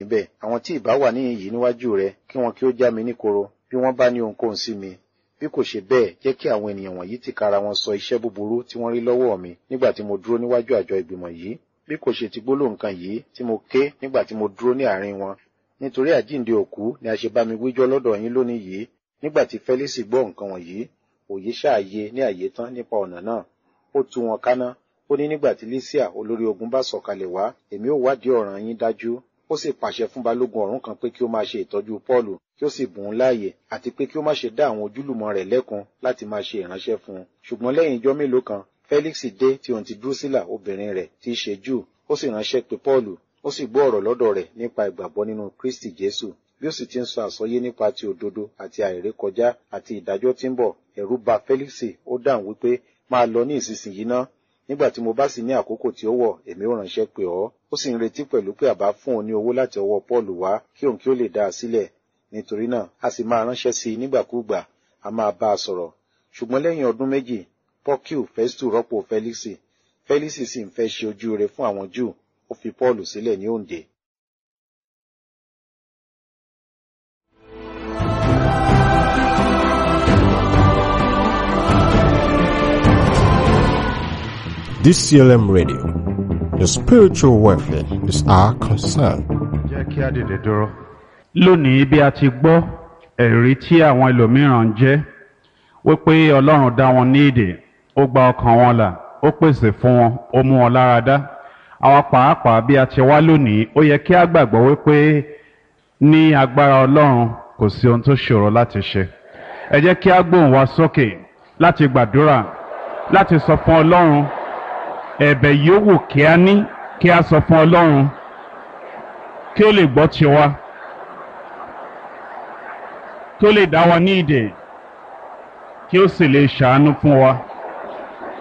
níbẹ̀ àwọn tí ìbá wà níhìn yìí níwájú rẹ kí wọn kí ó já mi níkoro bí wọ́n bá ní ohunkóhun sí mi bí kò ṣe bẹ́ẹ̀ jẹ́ kí àwọn ènìyàn wọ̀nyí tìkára wọn sọ iṣẹ́ búburú tí wọ́n rí lọ́wọ́ mi nígbà tí mo dúró níwájú àjọ ìgbìmọ̀ yìí bí kò ṣe ti gbólóhùn kan yìí tí mo ké nígbà tí mo dúró ní àárín wọn nítorí àjíǹde òkú ni a ṣe bá mi wíjọ́ lọ́dọ̀ yín lónìí yìí nígbà tí fẹ́lísì gbọ́ nǹkan wọ̀nyí òye ṣáàyè ní àyè tán nípa ọ̀nà náà ó tú wọn káná ó ní nígbà tí lísíà olórí ogun bá sọ̀kalẹ̀ wá èmi ò wádìí ọ̀ràn yín dájú ó sì pàṣẹ fún balógun ọ̀rún kan pé kí ó máa ṣe ìtọ́jú pọ́ọ̀lù kí ó sì bùn ún láàyè àti pé kí ó má ṣe dá àwọn ojúlùmọ̀ rẹ̀ lẹ́kun láti máa ṣe ìránṣẹ́ fún un ṣùgbọ́n lẹ́yìn ijọ́ mélòó kan felix dé tí òun ti drusilla obìnrin rẹ̀ tí í ṣe jù ó sì ránṣẹ́ pé pọ́ọ̀lù ó sì gbọ́ ọ̀rọ̀ lọ́dọ̀ rẹ̀ nípa ìgbàgbọ́ nínú kristi jésù bí ó sì ti ń sọ àsọyé nípa ti òdodo àti àìrékọjá àti ìdájọ́ tí ń bọ̀ ẹ̀rù bà felix ó dáhùn wípé máa lọ ní ìsinsìnyí ná nígbà tí mo bá sì ní àkókò tí ó wọ̀ èmi ó ránṣẹ́ pé ọ́ ó sì ń retí pẹ̀lú pé àbá fún òun ní owó láti ọwọ́ paul wá kí òun kí ó lè dá a sílẹ̀ nítorí náà a sì máa ránṣẹ́ sí i nígbàkúùgbà a máa bá a sọ̀rọ̀ ṣùgbọ́n lẹ́yìn ọdún méjì porciu festu rọ́pò felix felix sì ń fẹ́ ṣe ojú rere fún àwọn júù ó fi paul sílẹ̀ ní òǹdè DCLM Radio. Your spiritual welfare is our concern. jẹ́ kí á dìde dúró. lónìí bí a ti gbọ́ ẹ̀rí tí àwọn ẹlòmíràn ń jẹ́ wípé ọlọ́run dá wọn ní èdè ó gba ọkàn wọn là ó pèsè fún wọn ó mú wọn lára dá àwa pàápàá bí a ti wá lónìí ó yẹ kí á gbàgbọ́ wípé ní agbára ọlọ́run kò sí ohun tó ṣòro láti ṣe ẹ jẹ́ kí á gbóhùn wa sókè láti gbàdúrà láti sọ fún ọlọ́run ẹ̀bẹ̀ yòówù kí a ní kí a sọ fún ọlọ́run kí ó lè gbọ́ tiwa kí ó lè dá wa ní ìdè kí ó sì lè ṣàánú fún wa.